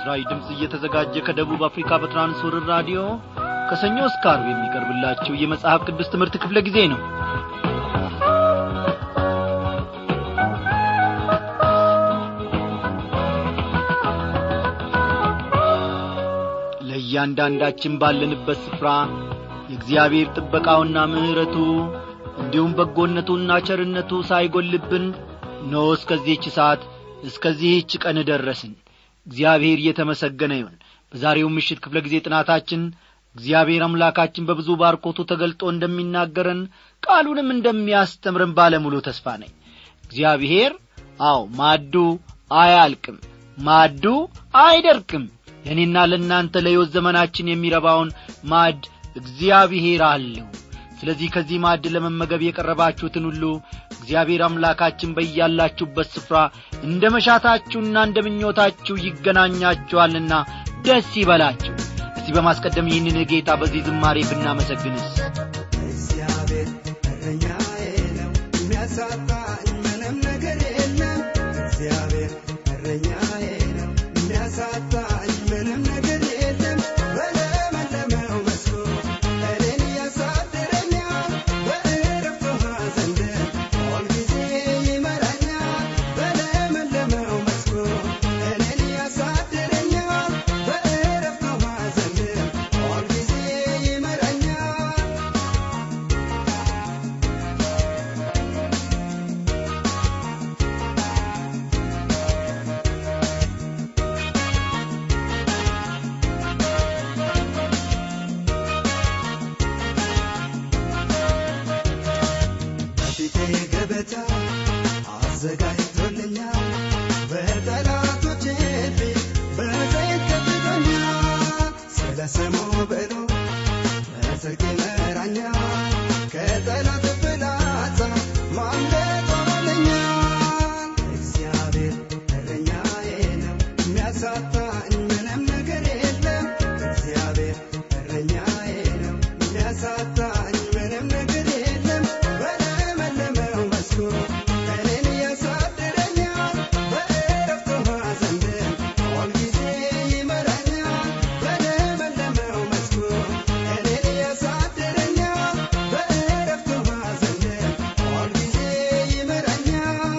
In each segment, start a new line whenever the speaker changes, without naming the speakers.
ለምስራች ድምፅ እየተዘጋጀ ከደቡብ አፍሪካ በትራንስወርር ራዲዮ ከሰኞ እስከ አርብ የሚቀርብላችሁ የመጽሐፍ ቅዱስ ትምህርት ክፍለ ጊዜ ነው ለእያንዳንዳችን ባለንበት ስፍራ የእግዚአብሔር ጥበቃውና ምሕረቱ እንዲሁም በጎነቱና ቸርነቱ ሳይጐልብን ኖ እስከዚህች ሰዓት እስከዚህች ቀን ደረስን እግዚአብሔር እየተመሰገነ ይሁን በዛሬው ምሽት ክፍለ ጊዜ ጥናታችን እግዚአብሔር አምላካችን በብዙ ባርኮቱ ተገልጦ እንደሚናገረን ቃሉንም እንደሚያስተምረን ባለሙሉ ተስፋ ነኝ እግዚአብሔር አዎ ማዱ አያልቅም ማዱ አይደርቅም ለእኔና ለእናንተ ለሕይወት ዘመናችን የሚረባውን ማድ እግዚአብሔር አለው ስለዚህ ከዚህ ማዕድ ለመመገብ የቀረባችሁትን ሁሉ እግዚአብሔር አምላካችን በያላችሁበት ስፍራ እንደ መሻታችሁና እንደ ምኞታችሁ ይገናኛችኋልና ደስ ይበላችሁ እስቲ በማስቀደም ይህንን ጌታ በዚህ ዝማሬ ብናመሰግንስ
እግዚአብሔር እረኛዬ ነው የሚያሳጣኝ ምንም ነገር የለም እግዚአብሔር እረኛዬ ነው የሚያሳጣኝ ምንም ነገር የለም በለመለመው መስኩ እኔን ያሳድረኛል በዕረፍቱ ውኃ ዘንድ ሁልጊዜ ይመራኛል በለመለመው መስኩ እኔን ያሳድረኛል በዕረፍቱ ውኃ ዘንድ ሁልጊዜ ይመራኛል በፊቴ ገበታ አዘጋጅቶልኛል በጠላቶቼ ፊት በዘይት ቀብቶኛል ስለ ስሙ ብሎ በጽድቅ ይመራኛል ከጠላት ፍላጻ ማምለጥ ሆኖልኛል እግዚአብሔር እረኛዬ ነው የሚያሳጣኝ ምንም ነገር የለም እግዚአብሔር እረኛዬ ነው የሚያሳጣኝ ምንም ነገር የለም በለመለመው መስኩ እኔን ያሳድረኛል በዕረፍቱ ውኃ ዘንድ ሁልጊዜ ይመራኛል በለመለመው መስኩ እኔን ያሳድረኛል በዕረፍቱ ውኃ ዘንድ ሁልጊዜ ይመራኛል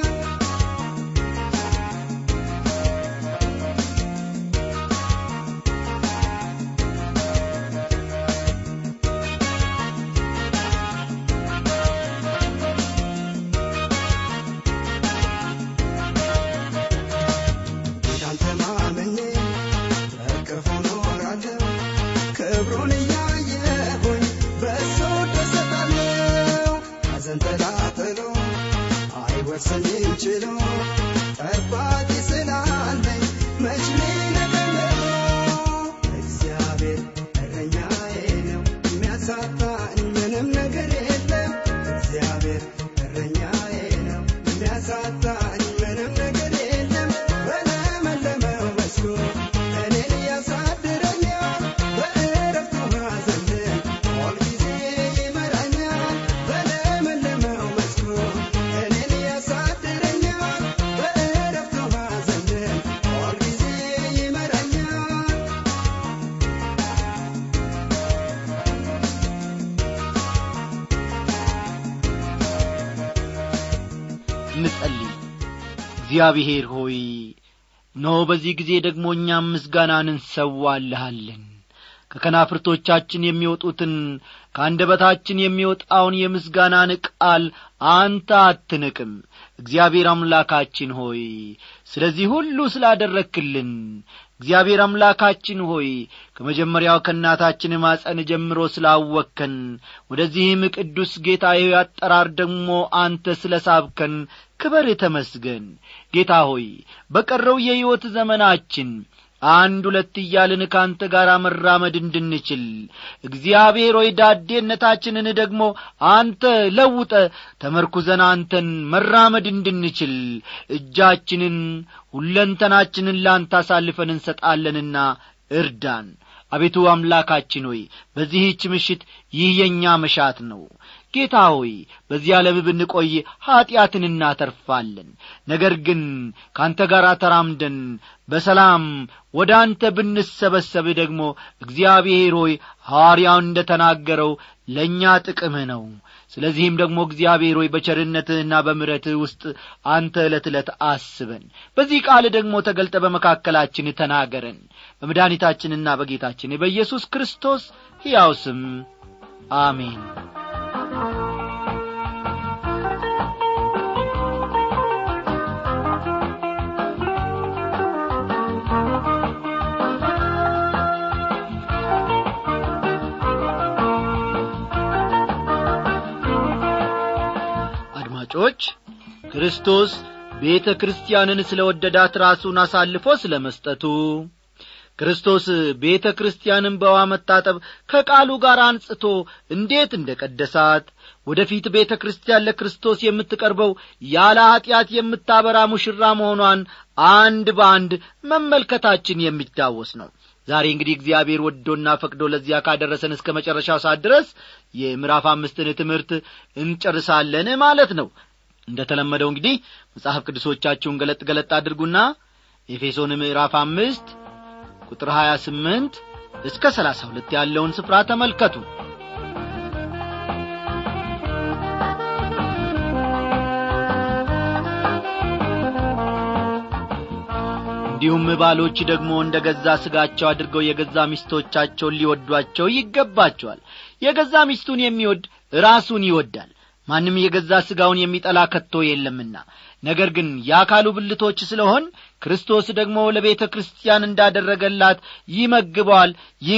ጌታን ተማምኜ በቅፉ ኖራለሁ ክብሩን እያየሁኝ በእሱ ደሰታለሁ ሐዘን ተላትሎ አይወርሰኝም ችሎ ጠባቂ ስላለኝ መች ሊነቀነቀ እግዚአብሔር እረኛዬ ነው የሚያሳጣኝ ምንም ነገር የለም እግዚአብሔር እረኛዬ ነው የሚያሳጣኝ ምንም ነገር የለም በለመለመው መስኩ እኔን ያሳድረኛል በዕረፍቱ ውኃ ዘንድ ሁልጊዜ ይመራኛል በለመለመው መስኩ እኔን ያሳድረኛል በዕረፍቱ ውኃ ዘንድ ሁልጊዜ ይመራኛል
እንጸልይ እግዚአብሔር ሆይ እነሆ በዚህ ጊዜ ደግሞ እኛም ምስጋናን እንሰዋልሃለን ከከናፍርቶቻችን የሚወጡትን ከአንደበታችን የሚወጣውን የምስጋናን ቃል አንተ አትንቅም እግዚአብሔር አምላካችን ሆይ ስለዚህ ሁሉ ስላደረክልን እግዚአብሔር አምላካችን ሆይ ከመጀመሪያው ከእናታችን ማጸን ጀምሮ ስላወከን ወደዚህም ቅዱስ ጌታዬ አጠራር ደግሞ አንተ ስለ ሳብከን ክበር ተመስገን ጌታ ሆይ በቀረው የሕይወት ዘመናችን አንድ ሁለት እያልን ከአንተ ጋር መራመድ እንድንችል እግዚአብሔር ሆይ ዳዴነታችንን ደግሞ አንተ ለውጠ ተመርኩዘን አንተን መራመድ እንድንችል እጃችንን ሁለንተናችንን ላንተ አሳልፈን እንሰጣለንና እርዳን አቤቱ አምላካችን ሆይ በዚህች ምሽት ይህ የእኛ መሻት ነው ጌታ ሆይ በዚህ ዓለም ብንቆይ ኀጢአትን እናተርፋለን ነገር ግን ከአንተ ጋር ተራምደን በሰላም ወደ አንተ ብንሰበሰብ ደግሞ እግዚአብሔር ሆይ ሐዋርያውን እንደ ተናገረው ለእኛ ጥቅምህ ነው ስለዚህም ደግሞ እግዚአብሔር ሆይ በቸርነትህና በምረትህ ውስጥ አንተ ዕለት ዕለት አስበን በዚህ ቃል ደግሞ ተገልጠ በመካከላችን ተናገረን በመድኃኒታችንና በጌታችን በኢየሱስ ክርስቶስ ሕያው ስም አሜን አድማጮች ክርስቶስ ቤተ ክርስቲያንን ስለ ወደዳት ራሱን አሳልፎ ስለ መስጠቱ ክርስቶስ ቤተ ክርስቲያንን በውሃ መታጠብ ከቃሉ ጋር አንጽቶ እንዴት እንደ ቀደሳት ወደ ፊት ቤተ ክርስቲያን ለክርስቶስ የምትቀርበው ያለ ኀጢአት የምታበራ ሙሽራ መሆኗን አንድ በአንድ መመልከታችን የሚታወስ ነው ዛሬ እንግዲህ እግዚአብሔር ወዶና ፈቅዶ ለዚያ ካደረሰን እስከ መጨረሻው ሰዓት ድረስ የምዕራፍ አምስትን ትምህርት እንጨርሳለን ማለት ነው እንደ ተለመደው እንግዲህ መጽሐፍ ቅዱሶቻችሁን ገለጥ ገለጥ አድርጉና ኤፌሶን ምዕራፍ አምስት ቁጥር ሀያ ስምንት እስከ ሰላሳ ሁለት ያለውን ስፍራ ተመልከቱ እንዲሁም ባሎች ደግሞ እንደ ገዛ ሥጋቸው አድርገው የገዛ ሚስቶቻቸውን ሊወዷቸው ይገባቸዋል የገዛ ሚስቱን የሚወድ ራሱን ይወዳል ማንም የገዛ ሥጋውን የሚጠላ ከቶ የለምና ነገር ግን የአካሉ ብልቶች ስለሆን ክርስቶስ ደግሞ ለቤተ ክርስቲያን እንዳደረገላት ይመግበዋል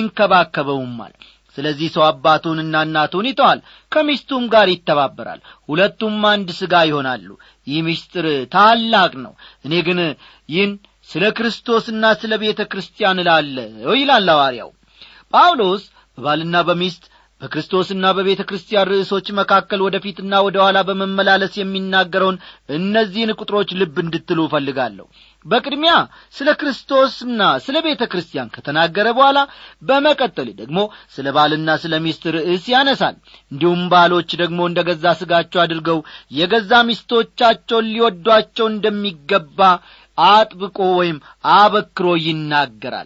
ይንከባከበውማል ስለዚህ ሰው አባቱንና እናቱን ይተዋል ከሚስቱም ጋር ይተባበራል ሁለቱም አንድ ሥጋ ይሆናሉ ይህ ምስጢር ታላቅ ነው እኔ ግን ይህን ስለ ክርስቶስና ስለ ቤተ ክርስቲያን እላለሁ ይላል ሐዋርያው ጳውሎስ በባልና በሚስት በክርስቶስና በቤተ ክርስቲያን ርዕሶች መካከል ወደ ፊትና ወደ ኋላ በመመላለስ የሚናገረውን እነዚህን ቁጥሮች ልብ እንድትሉ እፈልጋለሁ በቅድሚያ ስለ ክርስቶስና ስለ ቤተ ክርስቲያን ከተናገረ በኋላ በመቀጠል ደግሞ ስለ ባልና ስለ ሚስት ርዕስ ያነሳል እንዲሁም ባሎች ደግሞ እንደ ገዛ ሥጋቸው አድርገው የገዛ ሚስቶቻቸውን ሊወዷቸው እንደሚገባ አጥብቆ ወይም አበክሮ ይናገራል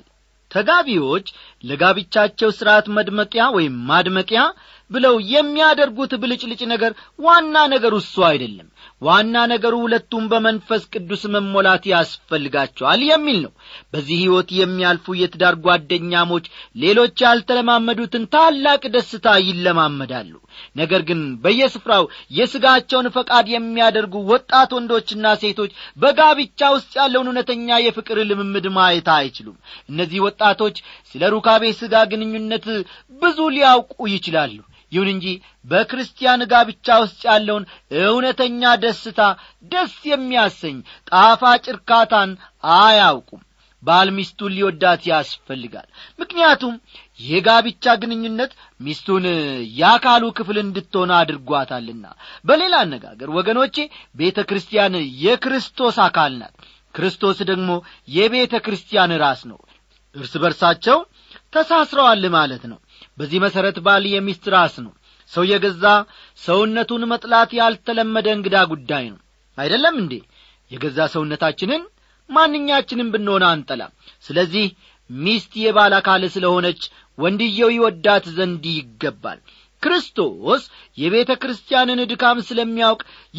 ተጋቢዎች ለጋብቻቸው ሥርዓት መድመቂያ ወይም ማድመቂያ ብለው የሚያደርጉት ብልጭልጭ ነገር ዋና ነገሩ እሱ አይደለም ዋና ነገሩ ሁለቱም በመንፈስ ቅዱስ መሞላት ያስፈልጋቸዋል የሚል ነው በዚህ ሕይወት የሚያልፉ የትዳር ጓደኛሞች ሌሎች ያልተለማመዱትን ታላቅ ደስታ ይለማመዳሉ ነገር ግን በየስፍራው የሥጋቸውን ፈቃድ የሚያደርጉ ወጣት ወንዶችና ሴቶች በጋብቻ ውስጥ ያለውን እውነተኛ የፍቅር ልምምድ ማየት አይችሉም እነዚህ ወጣቶች ስለ ሩካቤ ሥጋ ግንኙነት ብዙ ሊያውቁ ይችላሉ ይሁን እንጂ በክርስቲያን ጋብቻ ውስጥ ያለውን እውነተኛ ደስታ ደስ የሚያሰኝ ጣፋጭ እርካታን አያውቁም ባል ሚስቱን ሊወዳት ያስፈልጋል ምክንያቱም የጋብቻ ግንኙነት ሚስቱን የአካሉ ክፍል እንድትሆን አድርጓታልና በሌላ አነጋገር ወገኖቼ ቤተ ክርስቲያን የክርስቶስ አካል ናት ክርስቶስ ደግሞ የቤተ ክርስቲያን ራስ ነው እርስ በርሳቸው ተሳስረዋል ማለት ነው በዚህ መሠረት ባል የሚስት ራስ ነው ሰው የገዛ ሰውነቱን መጥላት ያልተለመደ እንግዳ ጉዳይ ነው አይደለም እንዴ የገዛ ሰውነታችንን ማንኛችንም ብንሆን አንጠላም ስለዚህ ሚስት የባል አካል ስለሆነች ወንድየው ይወዳት ዘንድ ይገባል ክርስቶስ የቤተ ክርስቲያንን ድካም ስለሚያውቅ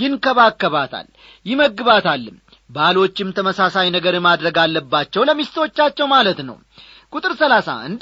ይንከባከባታል ይመግባታልም ባሎችም ተመሳሳይ ነገር ማድረግ አለባቸው ለሚስቶቻቸው ማለት ነው ቁጥር ሰላሳ አንድ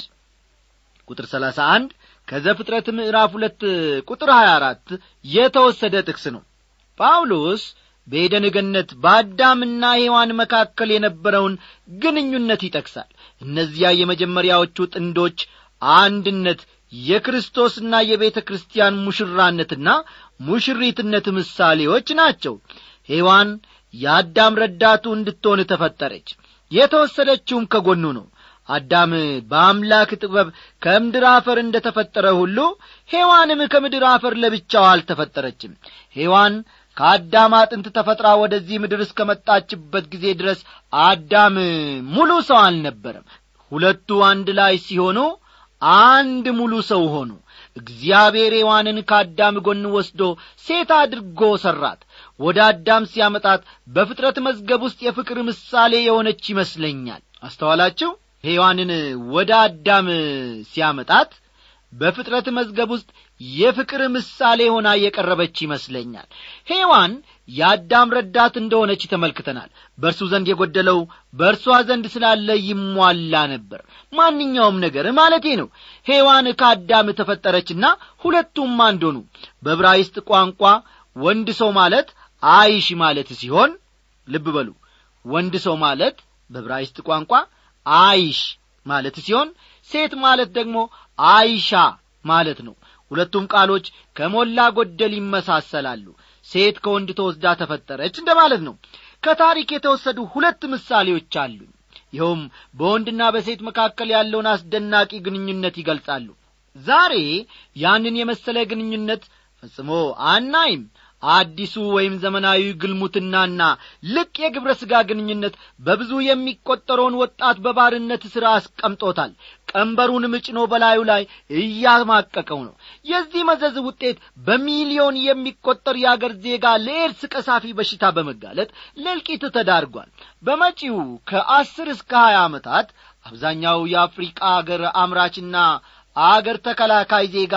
ቁጥር ሰላሳ አንድ ከዘፍጥረት ምዕራፍ ሁለት ቁጥር ሀያ አራት የተወሰደ ጥቅስ ነው ጳውሎስ በኤደን ገነት በአዳምና ሔዋን መካከል የነበረውን ግንኙነት ይጠቅሳል እነዚያ የመጀመሪያዎቹ ጥንዶች አንድነት የክርስቶስና የቤተ ክርስቲያን ሙሽራነትና ሙሽሪትነት ምሳሌዎች ናቸው ሔዋን የአዳም ረዳቱ እንድትሆን ተፈጠረች የተወሰደችውም ከጎኑ ነው አዳም በአምላክ ጥበብ ከምድር አፈር እንደ ተፈጠረ ሁሉ ሔዋንም ከምድር አፈር ለብቻው አልተፈጠረችም ሔዋን ከአዳም አጥንት ተፈጥራ ወደዚህ ምድር እስከ መጣችበት ጊዜ ድረስ አዳም ሙሉ ሰው አልነበረም ሁለቱ አንድ ላይ ሲሆኑ አንድ ሙሉ ሰው ሆኑ እግዚአብሔር ሔዋንን ከአዳም ጎን ወስዶ ሴት አድርጎ ሠራት ወደ አዳም ሲያመጣት በፍጥረት መዝገብ ውስጥ የፍቅር ምሳሌ የሆነች ይመስለኛል አስተዋላችሁ ሔዋንን ወደ አዳም ሲያመጣት በፍጥረት መዝገብ ውስጥ የፍቅር ምሳሌ ሆና የቀረበች ይመስለኛል ሔዋን የአዳም ረዳት እንደሆነች ተመልክተናል በእርሱ ዘንድ የጐደለው በእርሷ ዘንድ ስላለ ይሟላ ነበር ማንኛውም ነገር ማለቴ ነው ሔዋን ከአዳም ተፈጠረችና ሁለቱም አንድ ሆኑ በብራይስጥ ቋንቋ ወንድ ሰው ማለት አይሽ ማለት ሲሆን ልብ በሉ ወንድ ሰው ማለት በብራይስጥ ቋንቋ አይሽ ማለት ሲሆን ሴት ማለት ደግሞ አይሻ ማለት ነው ሁለቱም ቃሎች ከሞላ ጐደል ይመሳሰላሉ ሴት ከወንድ ተወስዳ ተፈጠረች እንደ ማለት ነው ከታሪክ የተወሰዱ ሁለት ምሳሌዎች አሉ ይኸውም በወንድና በሴት መካከል ያለውን አስደናቂ ግንኙነት ይገልጻሉ ዛሬ ያንን የመሰለ ግንኙነት ፈጽሞ አናይም አዲሱ ወይም ዘመናዊ ግልሙትናና ልቅ የግብረ ሥጋ ግንኙነት በብዙ የሚቈጠረውን ወጣት በባርነት ሥራ አስቀምጦታል ቀንበሩን ምጭኖ በላዩ ላይ እያማቀቀው ነው የዚህ መዘዝ ውጤት በሚሊዮን የሚቈጠር የአገር ዜጋ ለኤድስ ቀሳፊ በሽታ በመጋለጥ ለልቂት ተዳርጓል በመጪው ከአስር እስከ ሀያ ዓመታት አብዛኛው የአፍሪቃ አገር አምራችና አገር ተከላካይ ዜጋ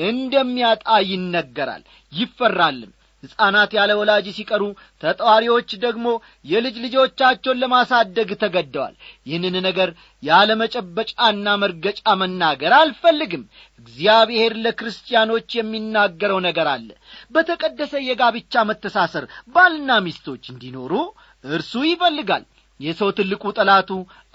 እንደሚያጣ ይነገራል ይፈራልም ሕፃናት ያለ ወላጅ ሲቀሩ ተጠዋሪዎች ደግሞ የልጅ ልጆቻቸውን ለማሳደግ ተገደዋል ይህንን ነገር ያለ መጨበጫና መርገጫ መናገር አልፈልግም እግዚአብሔር ለክርስቲያኖች የሚናገረው ነገር አለ በተቀደሰ የጋብቻ መተሳሰር ባልና ሚስቶች እንዲኖሩ እርሱ ይፈልጋል የሰው ትልቁ ጠላቱ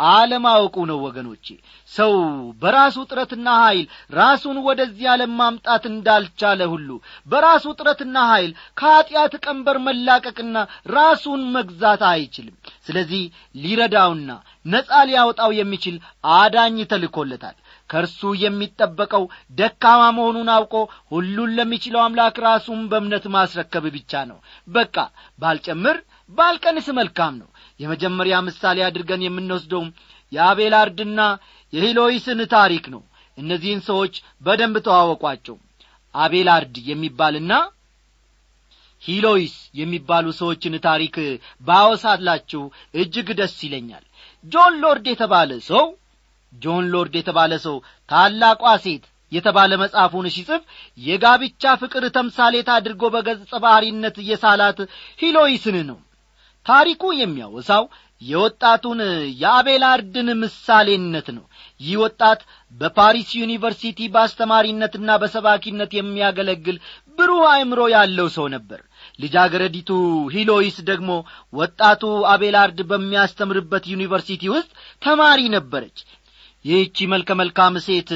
አለማወቁ ነው ወገኖቼ ሰው በራሱ ጥረትና ኀይል ራሱን ወደዚህ ዓለም ማምጣት እንዳልቻለ ሁሉ በራሱ ጥረትና ኀይል ከኀጢአት ቀንበር መላቀቅና ራሱን መግዛት አይችልም ስለዚህ ሊረዳውና ነጻ ሊያወጣው የሚችል አዳኝ ተልኮለታል ከእርሱ የሚጠበቀው ደካማ መሆኑን አውቆ ሁሉን ለሚችለው አምላክ ራሱን በእምነት ማስረከብ ብቻ ነው በቃ ባልጨምር ባልቀንስ መልካም ነው የመጀመሪያ ምሳሌ አድርገን የምንወስደው የአቤላርድና የሂሎይስን ታሪክ ነው እነዚህን ሰዎች በደንብ ተዋወቋቸው አቤላርድ የሚባልና ሂሎይስ የሚባሉ ሰዎችን ታሪክ ባወሳላችሁ እጅግ ደስ ይለኛል ጆን ሎርድ የተባለ ሰው ጆን ሎርድ የተባለ ሰው ታላቋ ሴት የተባለ መጽሐፉን ሲጽፍ የጋብቻ ፍቅር ተምሳሌት አድርጎ በገጸ ባሕሪነት የሳላት ሂሎይስን ነው ታሪኩ የሚያወሳው የወጣቱን የአቤላርድን ምሳሌነት ነው ይህ ወጣት በፓሪስ ዩኒቨርሲቲ በአስተማሪነትና በሰባኪነት የሚያገለግል ብሩህ አእምሮ ያለው ሰው ነበር ልጃገረዲቱ ሂሎይስ ደግሞ ወጣቱ አቤላርድ በሚያስተምርበት ዩኒቨርሲቲ ውስጥ ተማሪ ነበረች ይህቺ መልከ መልካም ሴት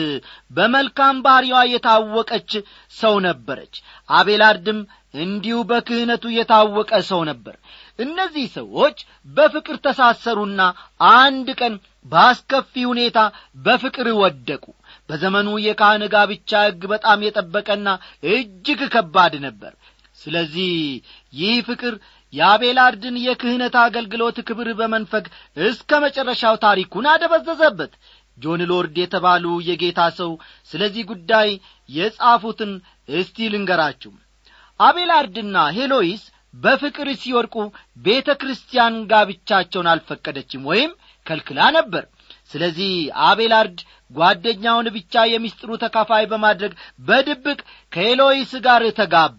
በመልካም ባሕሪዋ የታወቀች ሰው ነበረች አቤላርድም እንዲሁ በክህነቱ የታወቀ ሰው ነበር እነዚህ ሰዎች በፍቅር ተሳሰሩና አንድ ቀን በአስከፊ ሁኔታ በፍቅር ወደቁ በዘመኑ የካህን ጋብቻ ሕግ በጣም የጠበቀና እጅግ ከባድ ነበር ስለዚህ ይህ ፍቅር የአቤላርድን የክህነት አገልግሎት ክብር በመንፈግ እስከ መጨረሻው ታሪኩን አደበዘዘበት ጆን ሎርድ የተባሉ የጌታ ሰው ስለዚህ ጉዳይ የጻፉትን እስቲ ልንገራችሁ አቤላርድና ሄሎይስ በፍቅር ሲወድቁ ቤተ ክርስቲያን ጋብቻቸውን አልፈቀደችም ወይም ከልክላ ነበር ስለዚህ አቤላርድ ጓደኛውን ብቻ የሚስጥሩ ተካፋይ በማድረግ በድብቅ ከሄሎይስ ጋር ተጋቡ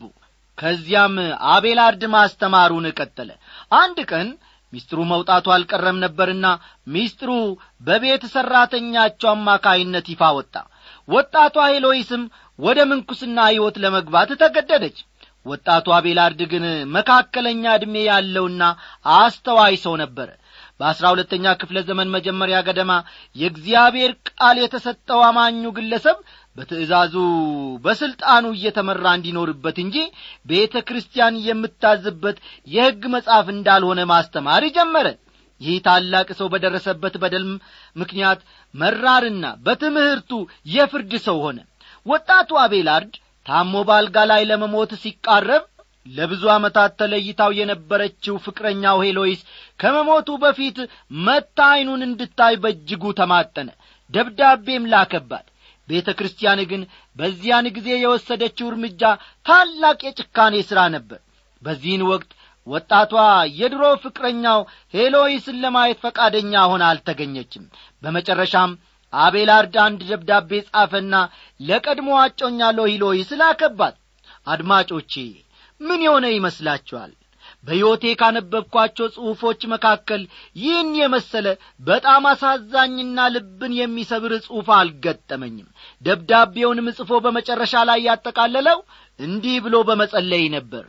ከዚያም አቤላርድ ማስተማሩን ቀጠለ አንድ ቀን ሚስጥሩ መውጣቱ አልቀረም ነበርና ሚስጥሩ በቤት ሠራተኛቸው አማካይነት ይፋ ወጣ ወጣቷ ሄሎይስም ወደ ምንኩስና ሕይወት ለመግባት ተገደደች ወጣቱ አቤላርድ ግን መካከለኛ ዕድሜ ያለውና አስተዋይ ሰው ነበረ በአሥራ ሁለተኛ ክፍለ ዘመን መጀመሪያ ገደማ የእግዚአብሔር ቃል የተሰጠው አማኙ ግለሰብ በትእዛዙ በሥልጣኑ እየተመራ እንዲኖርበት እንጂ ቤተ ክርስቲያን የምታዝበት የሕግ መጽሐፍ እንዳልሆነ ማስተማር ጀመረ ይህ ታላቅ ሰው በደረሰበት በደል ምክንያት መራርና በትምህርቱ የፍርድ ሰው ሆነ ወጣቱ አቤላርድ ታሞ ባልጋ ላይ ለመሞት ሲቃረብ ለብዙ ዓመታት ተለይታው የነበረችው ፍቅረኛው ሄሎይስ ከመሞቱ በፊት መታ ዐይኑን እንድታይ በእጅጉ ተማጠነ ደብዳቤም ላከባት ቤተ ክርስቲያን ግን በዚያን ጊዜ የወሰደችው እርምጃ ታላቅ የጭካኔ ሥራ ነበር በዚህን ወቅት ወጣቷ የድሮ ፍቅረኛው ሄሎይስን ለማየት ፈቃደኛ ሆና አልተገኘችም በመጨረሻም አቤላርድ አንድ ደብዳቤ ጻፈና ለቀድሞ አጮኛ ሎሂሎይስ ላከባት አድማጮቼ ምን የሆነ ይመስላችኋል በሕይወቴ ካነበብኳቸው ጽሑፎች መካከል ይህን የመሰለ በጣም አሳዛኝና ልብን የሚሰብር ጽሑፍ አልገጠመኝም ደብዳቤውንም ጽፎ በመጨረሻ ላይ ያጠቃለለው እንዲህ ብሎ በመጸለይ ነበር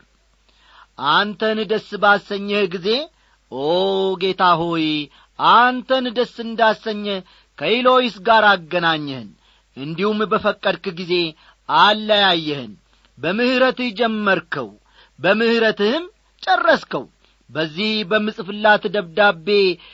አንተን ደስ ባሰኘህ ጊዜ ኦ ጌታ ሆይ አንተን ደስ እንዳሰኘ ከኢሎይስ ጋር አገናኘህን እንዲሁም በፈቀድክ ጊዜ አለያየህን በምሕረትህ ጀመርከው በምሕረትህም ጨረስከው በዚህ በምጽፍላት ደብዳቤ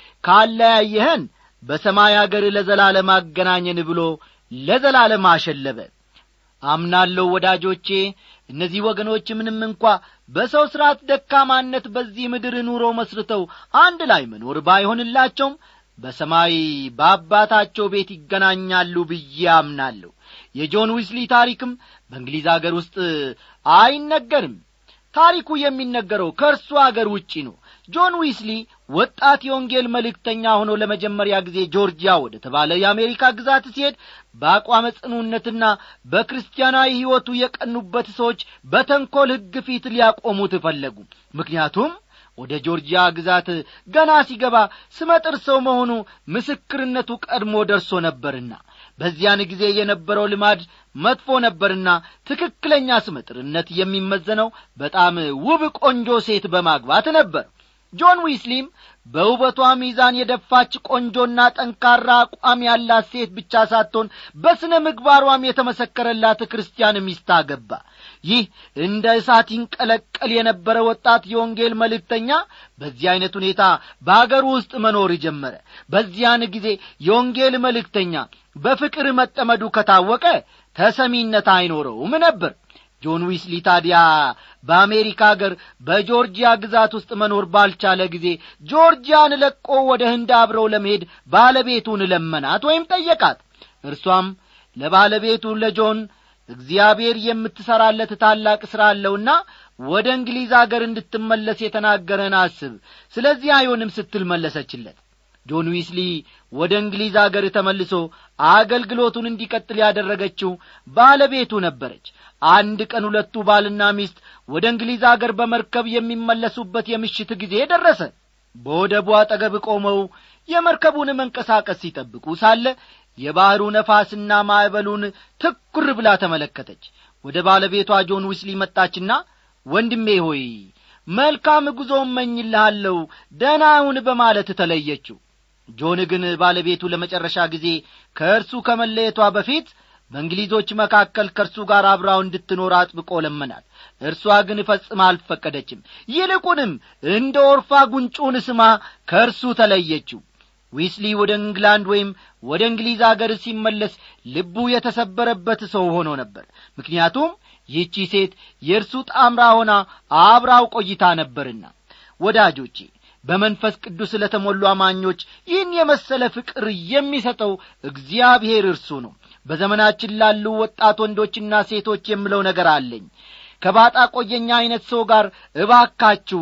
ካለያየህን በሰማይ አገር ለዘላለም አገናኘን ብሎ ለዘላለም አሸለበ አምናለሁ ወዳጆቼ እነዚህ ወገኖች ምንም እንኳ በሰው ሥርዓት ደካማነት በዚህ ምድር ኑሮ መስርተው አንድ ላይ መኖር ባይሆንላቸውም በሰማይ በአባታቸው ቤት ይገናኛሉ ብዬ አምናለሁ የጆን ዊስሊ ታሪክም በእንግሊዝ አገር ውስጥ አይነገርም ታሪኩ የሚነገረው ከእርሱ አገር ውጪ ነው ጆን ዊስሊ ወጣት የወንጌል መልእክተኛ ሆኖ ለመጀመሪያ ጊዜ ጆርጂያ ወደ ተባለ የአሜሪካ ግዛት ሲሄድ በአቋመ ጽኑነትና በክርስቲያናዊ ሕይወቱ የቀኑበት ሰዎች በተንኰል ሕግ ፊት ሊያቆሙት ፈለጉ ምክንያቱም ወደ ጆርጂያ ግዛት ገና ሲገባ ስመጥር ሰው መሆኑ ምስክርነቱ ቀድሞ ደርሶ ነበርና በዚያን ጊዜ የነበረው ልማድ መጥፎ ነበርና ትክክለኛ ስመጥርነት የሚመዘነው በጣም ውብ ቆንጆ ሴት በማግባት ነበር ጆን ዊስሊም በውበቷ ሚዛን የደፋች ቆንጆና ጠንካራ አቋም ያላት ሴት ብቻ ሳትሆን በሥነ ምግባሯም የተመሰከረላት ክርስቲያን ሚስት አገባ ይህ እንደ እሳት ይንቀለቀል የነበረ ወጣት የወንጌል መልእክተኛ በዚህ ዐይነት ሁኔታ በአገር ውስጥ መኖር ጀመረ በዚያን ጊዜ የወንጌል መልእክተኛ በፍቅር መጠመዱ ከታወቀ ተሰሚነት አይኖረውም ነበር ጆን ዊስሊ ታዲያ በአሜሪካ አገር በጆርጂያ ግዛት ውስጥ መኖር ባልቻለ ጊዜ ጆርጂያን ለቆ ወደ ህንድ አብረው ለመሄድ ባለቤቱን ለመናት ወይም ጠየቃት እርሷም ለባለቤቱ ለጆን እግዚአብሔር የምትሠራለት ታላቅ ሥራ አለውና ወደ እንግሊዝ አገር እንድትመለስ የተናገረን አስብ ስለዚህ አይሆንም ስትል መለሰችለት ጆን ዊስሊ ወደ እንግሊዝ አገር ተመልሶ አገልግሎቱን እንዲቀጥል ያደረገችው ባለቤቱ ነበረች አንድ ቀን ሁለቱ ባልና ሚስት ወደ እንግሊዝ አገር በመርከብ የሚመለሱበት የምሽት ጊዜ ደረሰ በወደቡ አጠገብ ቆመው የመርከቡን መንቀሳቀስ ሲጠብቁ ሳለ የባሕሩ ነፋስና ማዕበሉን ትኩር ብላ ተመለከተች ወደ ባለቤቷ ጆን ዊስሊ መጣችና ወንድሜ ሆይ መልካም ጉዞ እመኝልሃለሁ ደናውን በማለት ተለየችው ጆን ግን ባለቤቱ ለመጨረሻ ጊዜ ከእርሱ ከመለየቷ በፊት በእንግሊዞች መካከል ከእርሱ ጋር አብራው እንድትኖር አጥብቆ ለመናት እርሷ ግን ፈጽማ አልፈቀደችም ይልቁንም እንደ ኦርፋ ጉንጩን ስማ ከእርሱ ተለየችው ዊስሊ ወደ እንግላንድ ወይም ወደ እንግሊዝ አገር ሲመለስ ልቡ የተሰበረበት ሰው ሆኖ ነበር ምክንያቱም ይህቺ ሴት የእርሱ ጣምራ ሆና አብራው ቆይታ ነበርና ወዳጆቼ በመንፈስ ቅዱስ ለተሞሉ አማኞች ይህን የመሰለ ፍቅር የሚሰጠው እግዚአብሔር እርሱ ነው በዘመናችን ላሉ ወጣት ወንዶችና ሴቶች የምለው ነገር አለኝ ከባጣ ቆየኛ ዐይነት ሰው ጋር እባካችሁ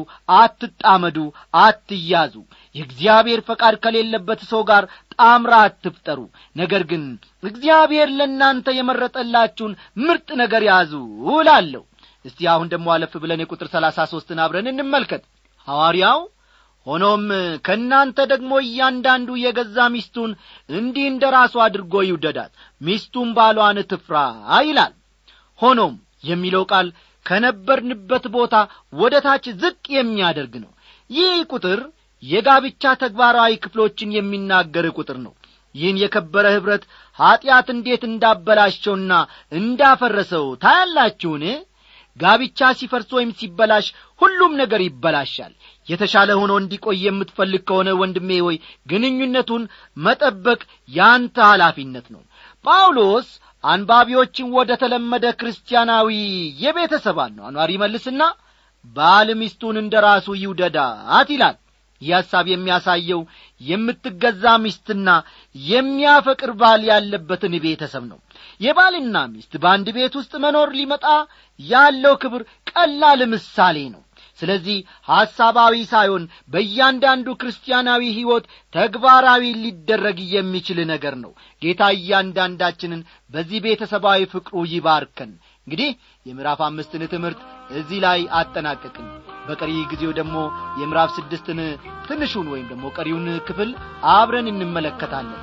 አትጣመዱ አትያዙ የእግዚአብሔር ፈቃድ ከሌለበት ሰው ጋር ጣምራ አትፍጠሩ ነገር ግን እግዚአብሔር ለእናንተ የመረጠላችሁን ምርጥ ነገር ያዙ እላለሁ እስቲ አሁን ደግሞ አለፍ ብለን የቁጥር ሰላሳ ሦስትን አብረን እንመልከት ሐዋርያው ሆኖም ከእናንተ ደግሞ እያንዳንዱ የገዛ ሚስቱን እንዲህ እንደ ራሱ አድርጎ ይውደዳት ሚስቱን ባሏን ትፍራ ይላል ሆኖም የሚለው ቃል ከነበርንበት ቦታ ወደ ታች ዝቅ የሚያደርግ ነው ይህ ቁጥር የጋብቻ ተግባራዊ ክፍሎችን የሚናገር ቁጥር ነው ይህን የከበረ ኅብረት ኀጢአት እንዴት እንዳበላሸውና እንዳፈረሰው ታያላችሁን ጋብቻ ሲፈርስ ወይም ሲበላሽ ሁሉም ነገር ይበላሻል የተሻለ ሆኖ እንዲቆይ የምትፈልግ ከሆነ ወንድሜ ሆይ ግንኙነቱን መጠበቅ ያንተ ኃላፊነት ነው ጳውሎስ አንባቢዎችን ወደ ተለመደ ክርስቲያናዊ የቤተሰብ አኗኗር ይመልስና ባል ሚስቱን እንደ ራሱ ይውደዳት ይላል ይህ ሐሳብ የሚያሳየው የምትገዛ ሚስትና የሚያፈቅር ባል ያለበትን ቤተሰብ ነው የባልና ሚስት በአንድ ቤት ውስጥ መኖር ሊመጣ ያለው ክብር ቀላል ምሳሌ ነው ስለዚህ ሐሳባዊ ሳይሆን በእያንዳንዱ ክርስቲያናዊ ሕይወት ተግባራዊ ሊደረግ የሚችል ነገር ነው ጌታ እያንዳንዳችንን በዚህ ቤተሰባዊ ፍቅሩ ይባርከን እንግዲህ የምዕራፍ አምስትን ትምህርት እዚህ ላይ አጠናቀቅን በቀሪ ጊዜው ደግሞ የምዕራፍ ስድስትን ትንሹን ወይም ደግሞ ቀሪውን ክፍል አብረን እንመለከታለን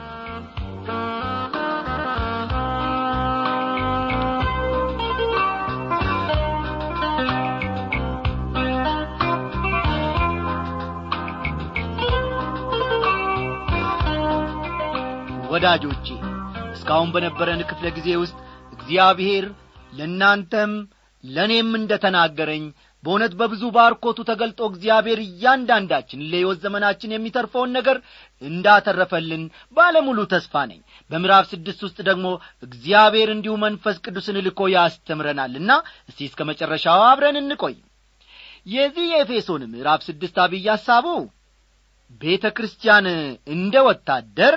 ወዳጆቼ እስካሁን በነበረን ክፍለ ጊዜ ውስጥ እግዚአብሔር ለእናንተም ለእኔም እንደ ተናገረኝ በእውነት በብዙ ባርኮቱ ተገልጦ እግዚአብሔር እያንዳንዳችን ለሕይወት ዘመናችን የሚተርፈውን ነገር እንዳተረፈልን ባለሙሉ ተስፋ ነኝ በምዕራፍ ስድስት ውስጥ ደግሞ እግዚአብሔር እንዲሁ መንፈስ ቅዱስን ልኮ ያስተምረናልና እስቲ እስከ መጨረሻው አብረን እንቆይ የዚህ የኤፌሶን ምዕራፍ ስድስት አብይ ሐሳቡ ቤተ ክርስቲያን እንደ ወታደር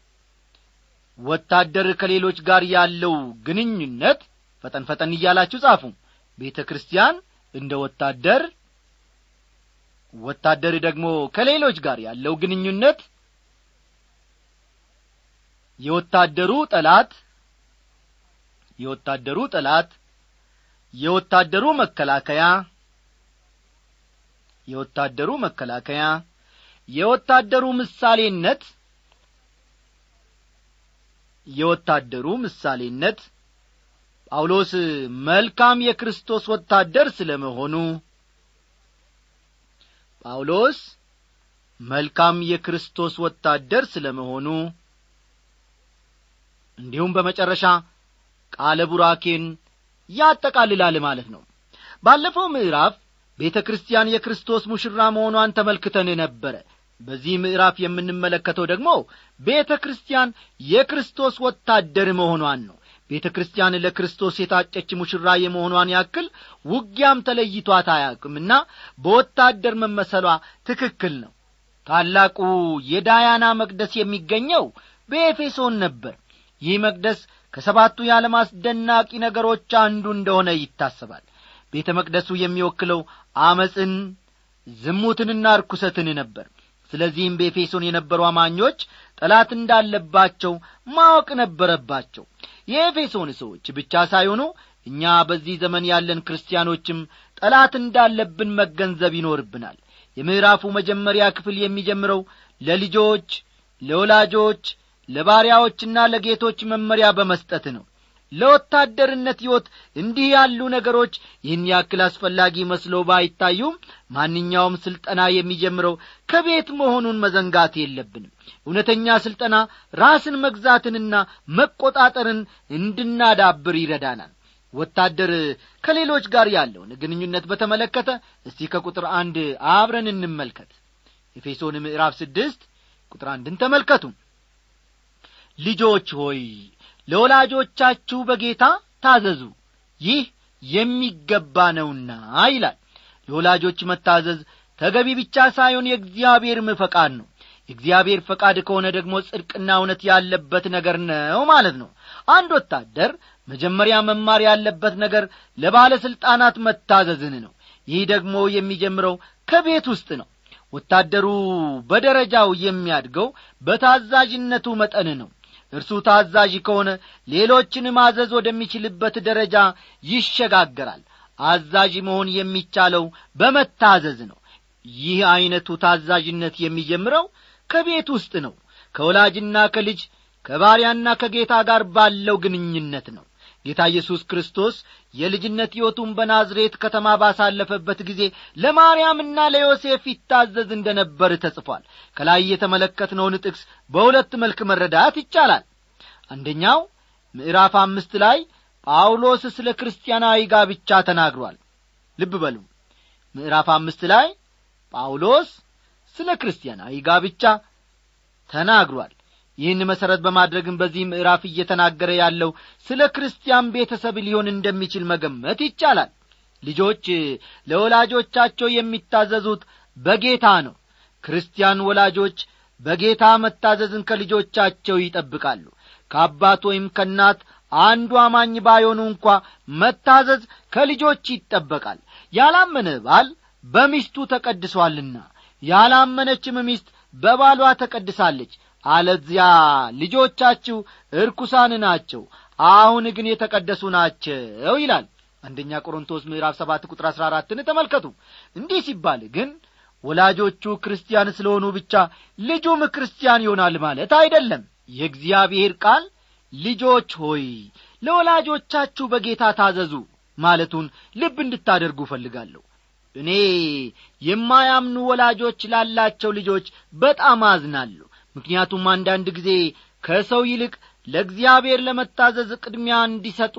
ወታደር ከሌሎች ጋር ያለው ግንኙነት ፈጠን ፈጠን እያላችሁ ጻፉ ቤተ ክርስቲያን እንደ ወታደር ወታደር ደግሞ ከሌሎች ጋር ያለው ግንኙነት የወታደሩ ጠላት የወታደሩ ጠላት የወታደሩ መከላከያ የወታደሩ መከላከያ የወታደሩ ምሳሌነት የወታደሩ ምሳሌነት ጳውሎስ መልካም የክርስቶስ ወታደር ስለ መሆኑ ጳውሎስ መልካም የክርስቶስ ወታደር ስለ መሆኑ እንዲሁም በመጨረሻ ቃለ ቡራኬን ያጠቃልላል ማለት ነው ባለፈው ምዕራፍ ቤተ ክርስቲያን የክርስቶስ ሙሽራ መሆኗን ተመልክተን ነበረ በዚህ ምዕራፍ የምንመለከተው ደግሞ ቤተ ክርስቲያን የክርስቶስ ወታደር መሆኗን ነው ቤተ ክርስቲያን ለክርስቶስ የታጨች ሙሽራ የመሆኗን ያክል ውጊያም ተለይቷት አያውቅምና በወታደር መመሰሏ ትክክል ነው ታላቁ የዳያና መቅደስ የሚገኘው በኤፌሶን ነበር ይህ መቅደስ ከሰባቱ የዓለም አስደናቂ ነገሮች አንዱ እንደሆነ ይታሰባል ቤተ መቅደሱ የሚወክለው አመፅን ዝሙትንና ርኩሰትን ነበር ስለዚህም በኤፌሶን የነበሩ አማኞች ጠላት እንዳለባቸው ማወቅ ነበረባቸው የኤፌሶን ሰዎች ብቻ ሳይሆኑ እኛ በዚህ ዘመን ያለን ክርስቲያኖችም ጠላት እንዳለብን መገንዘብ ይኖርብናል የምዕራፉ መጀመሪያ ክፍል የሚጀምረው ለልጆች ለወላጆች ለባሪያዎችና ለጌቶች መመሪያ በመስጠት ነው ለወታደርነት ሕይወት እንዲህ ያሉ ነገሮች ይህን ያክል አስፈላጊ መስሎ ባይታዩም ማንኛውም ሥልጠና የሚጀምረው ከቤት መሆኑን መዘንጋት የለብንም እውነተኛ ሥልጠና ራስን መግዛትንና መቆጣጠርን እንድናዳብር ይረዳናል ወታደር ከሌሎች ጋር ያለውን ግንኙነት በተመለከተ እስቲ ከቁጥር አንድ አብረን እንመልከት ኤፌሶን ምዕራፍ ስድስት ቁጥር አንድን ተመልከቱ ልጆች ሆይ ለወላጆቻችሁ በጌታ ታዘዙ ይህ የሚገባ ነውና ይላል ለወላጆች መታዘዝ ተገቢ ብቻ ሳይሆን የእግዚአብሔርም ፈቃድ ነው የእግዚአብሔር ፈቃድ ከሆነ ደግሞ ጽድቅና እውነት ያለበት ነገር ነው ማለት ነው አንድ ወታደር መጀመሪያ መማር ያለበት ነገር ለባለሥልጣናት መታዘዝን ነው ይህ ደግሞ የሚጀምረው ከቤት ውስጥ ነው ወታደሩ በደረጃው የሚያድገው በታዛዥነቱ መጠን ነው እርሱ ታዛዥ ከሆነ ሌሎችን ማዘዝ ወደሚችልበት ደረጃ ይሸጋገራል አዛዥ መሆን የሚቻለው በመታዘዝ ነው ይህ ዐይነቱ ታዛዥነት የሚጀምረው ከቤት ውስጥ ነው ከወላጅና ከልጅ ከባሪያና ከጌታ ጋር ባለው ግንኙነት ነው ጌታ ኢየሱስ ክርስቶስ የልጅነት ሕይወቱን በናዝሬት ከተማ ባሳለፈበት ጊዜ ለማርያምና ለዮሴፍ ይታዘዝ እንደ ነበር ተጽፏል ከላይ የተመለከትነውን ጥቅስ በሁለት መልክ መረዳት ይቻላል አንደኛው ምዕራፍ አምስት ላይ ጳውሎስ ስለ ክርስቲያናዊ ጋብቻ ተናግሯል ልብ በሉ ምዕራፍ አምስት ላይ ጳውሎስ ስለ ክርስቲያናዊ ጋብቻ ተናግሯል ይህን መሠረት በማድረግም በዚህ ምዕራፍ እየተናገረ ያለው ስለ ክርስቲያን ቤተሰብ ሊሆን እንደሚችል መገመት ይቻላል ልጆች ለወላጆቻቸው የሚታዘዙት በጌታ ነው ክርስቲያን ወላጆች በጌታ መታዘዝን ከልጆቻቸው ይጠብቃሉ ከአባት ወይም ከእናት አንዱ አማኝ ባይሆኑ እንኳ መታዘዝ ከልጆች ይጠበቃል ያላመነ ባል በሚስቱ ተቀድሷልና ያላመነችም ሚስት በባሏ ተቀድሳለች አለዚያ ልጆቻችሁ እርኩሳን ናቸው አሁን ግን የተቀደሱ ናቸው ይላል አንደኛ ቆሮንቶስ ምዕራፍ ሰባት ቁጥር አሥራ አራትን ተመልከቱ እንዲህ ሲባል ግን ወላጆቹ ክርስቲያን ስለሆኑ ብቻ ልጁም ክርስቲያን ይሆናል ማለት አይደለም የእግዚአብሔር ቃል ልጆች ሆይ ለወላጆቻችሁ በጌታ ታዘዙ ማለቱን ልብ እንድታደርጉ እፈልጋለሁ እኔ የማያምኑ ወላጆች ላላቸው ልጆች በጣም አዝናለሁ ምክንያቱም አንዳንድ ጊዜ ከሰው ይልቅ ለእግዚአብሔር ለመታዘዝ ቅድሚያ እንዲሰጡ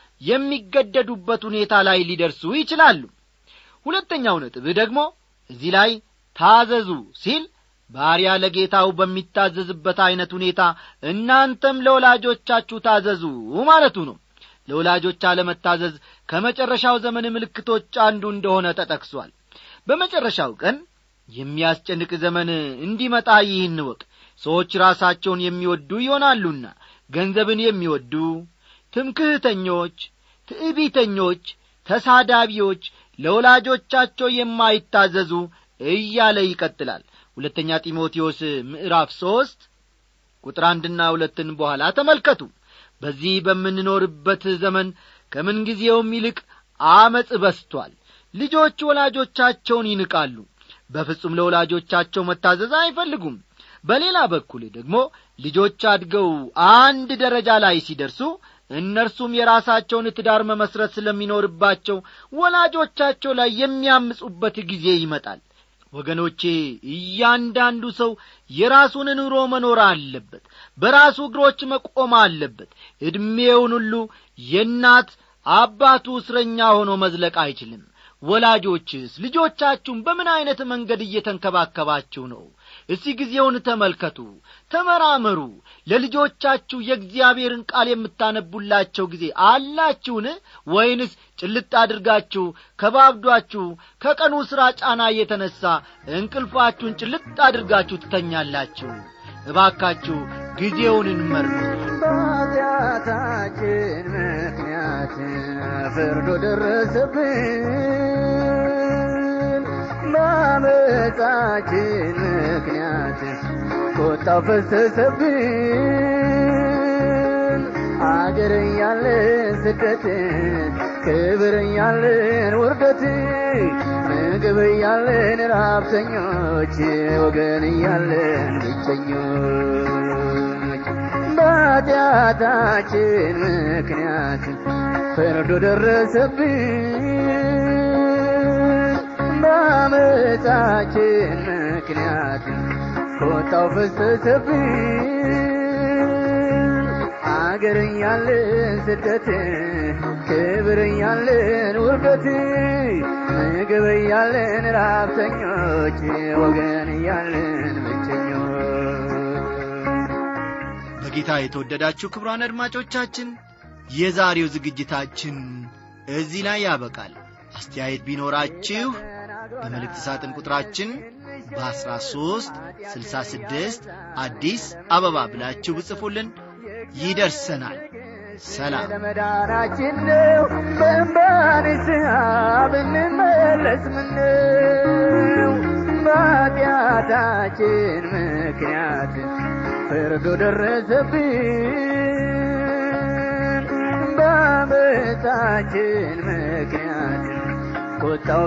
የሚገደዱበት ሁኔታ ላይ ሊደርሱ ይችላሉ ሁለተኛው ነጥብ ደግሞ እዚህ ላይ ታዘዙ ሲል ባሪያ ለጌታው በሚታዘዝበት ዐይነት ሁኔታ እናንተም ለወላጆቻችሁ ታዘዙ ማለቱ ነው ለወላጆች አለመታዘዝ ከመጨረሻው ዘመን ምልክቶች አንዱ እንደሆነ ተጠቅሷል በመጨረሻው ቀን የሚያስጨንቅ ዘመን እንዲመጣ ይህን ወቅ ሰዎች ራሳቸውን የሚወዱ ይሆናሉና ገንዘብን የሚወዱ ትምክህተኞች ትዕቢተኞች ተሳዳቢዎች ለወላጆቻቸው የማይታዘዙ እያለ ይቀጥላል ሁለተኛ ጢሞቴዎስ ምዕራፍ ሦስት ቁጥር አንድና ሁለትን በኋላ ተመልከቱ በዚህ በምንኖርበት ዘመን ከምንጊዜውም ይልቅ አመፅ በስቷል ልጆች ወላጆቻቸውን ይንቃሉ በፍጹም ለወላጆቻቸው መታዘዝ አይፈልጉም በሌላ በኩል ደግሞ ልጆች አድገው አንድ ደረጃ ላይ ሲደርሱ እነርሱም የራሳቸውን ትዳር መመስረት ስለሚኖርባቸው ወላጆቻቸው ላይ የሚያምፁበት ጊዜ ይመጣል ወገኖቼ እያንዳንዱ ሰው የራሱን ኑሮ መኖር አለበት በራሱ እግሮች መቆም አለበት ዕድሜውን ሁሉ የእናት አባቱ እስረኛ ሆኖ መዝለቅ አይችልም ወላጆችስ ልጆቻችሁን በምን ዐይነት መንገድ እየተንከባከባችሁ ነው እስቲ ጊዜውን ተመልከቱ ተመራመሩ ለልጆቻችሁ የእግዚአብሔርን ቃል የምታነቡላቸው ጊዜ አላችሁን ወይንስ ጭልጥ አድርጋችሁ ከባብዷችሁ ከቀኑ ሥራ ጫና እየተነሣ እንቅልፋችሁን ጭልጥ አድርጋችሁ ትተኛላችሁ እባካችሁ ጊዜውን እንመርምር
በኃጢአታችን ምክንያት ፍርዱ ደረሰብን በአመፃችን ምክንያት ቁጣው ፈሰሰብን አገር እያለን ስደት ክብር እያለን ውርደት ምግብ እያለን ራብተኞች ወገን እያለን ብቸኞች በኃጢአታችን ምክንያት ፍርዱ ደረሰብን በአመፃችን ምክንያት ቁጣው ፈሰሰብን አገር እያለን ስደት ክብር እያለን ውርደት ምግብ እያለን ራብተኞች ወገን እያለን ብቸኞች
በጌታ የተወደዳችሁ ክብሯን አድማጮቻችን የዛሬው ዝግጅታችን እዚህ ላይ ያበቃል አስተያየት ቢኖራችሁ በመልእክት ሳጥን ቁጥራችን በ13 66 አዲስ አበባ ብላችሁ ብጽፉልን ይደርሰናል ሰላም
ለመዳናችን ነው በእንባንስሃ ብንመለስ ምነው በኃጢአታችን ምክንያት ፍርዱ ደረሰብን በአመፃችን ምክንያት ቁጣው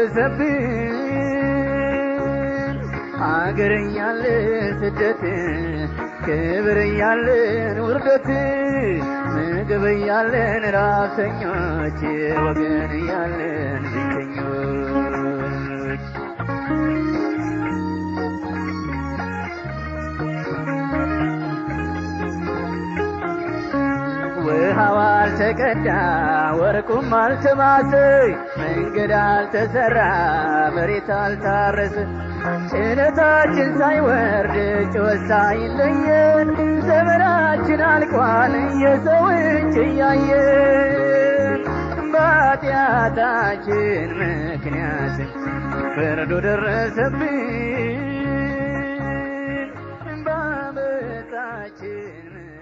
ፈሰሰብን አገር እያለን ስደት ክብር እያለን ውርደት ምግብ እያለን ራብተኞች ወገን እያለን ብቸኞች ውሃው አልተቀዳ ወርቁም አልተማሰ መንገድ አልተሰራ መሬት አልታረሰ ጭነታችን ሳይወርድ ጭወት ሳይለየን ዘመናችን አልቋል የሰው እጅ እያየን በኃጢአታችን ምክንያት ፍርዱ ደረሰብን የጌታችን